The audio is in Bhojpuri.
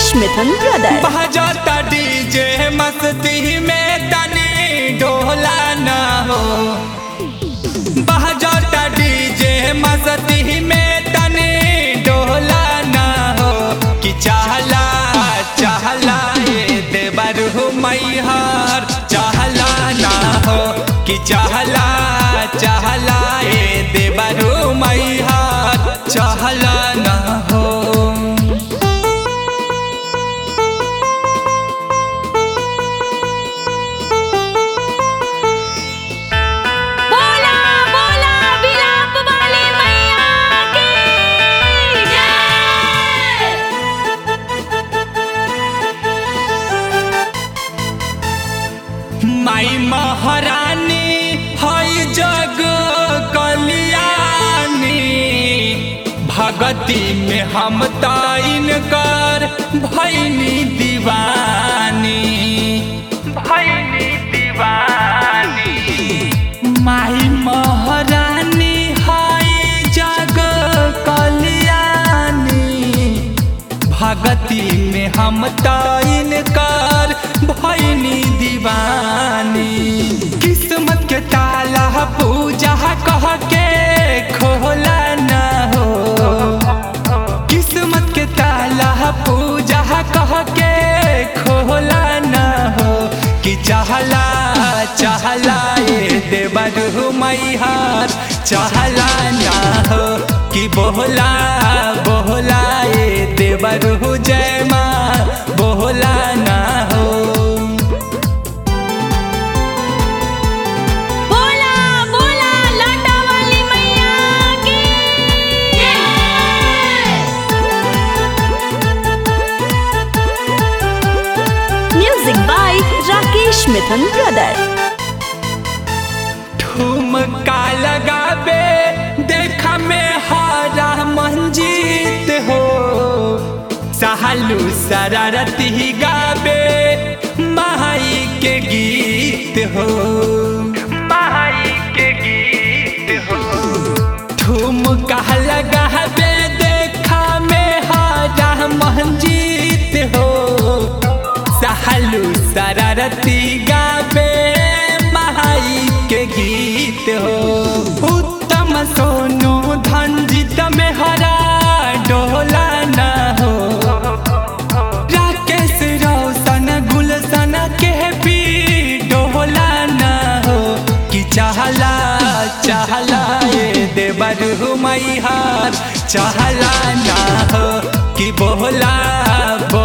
राकेश मिथुन ब्रदर बजाता डीजे मस्ती में तनी डोला न हो बजाता डीजे मस्ती में तनी डोला न हो कि चाहला चाहला ये देवर हो मैहर चाहला ना हो कि चाहला चाहला ये देवर हो मैहर चाहला ना हो बोला बोला विलाप वाली मैया की जय माई महारानी हई जग कल्याणी भगती में हम ताइन कर भैनी दीवानी भैनी दीवानी माई महारानी हई जग कल्याणी भगती में हम ताइन कर भैनी दीवानी किस्मत के ताला पूजा कह के खोला न हो किस्मत के ताला पूजा कह के खोला न हो कि चाहला चाहला ये देवर हो मैहार चाहला ना हो कि बोला बोला ये देवर हो जय माँ बोला ना हो बोला बोला लाटा वाली मैया की music by Rakesh Mithun brother ठुमका लगाबे देखा में हारा मंजीत हो सहलू शरारती गाबे माई के गीत हो माई के गीत हो ठुमका लगाबे देखा में हारा मंजीत हो सहलू शरारती गाबे माई के गीत हो उत्तम सोनू धनजीत में हरा डोला न हो राकेश रोशन गुलशन के भी डोला न हो कि चाहला चाहला ये देवर हो मैहार चाहला ना हो कि बोला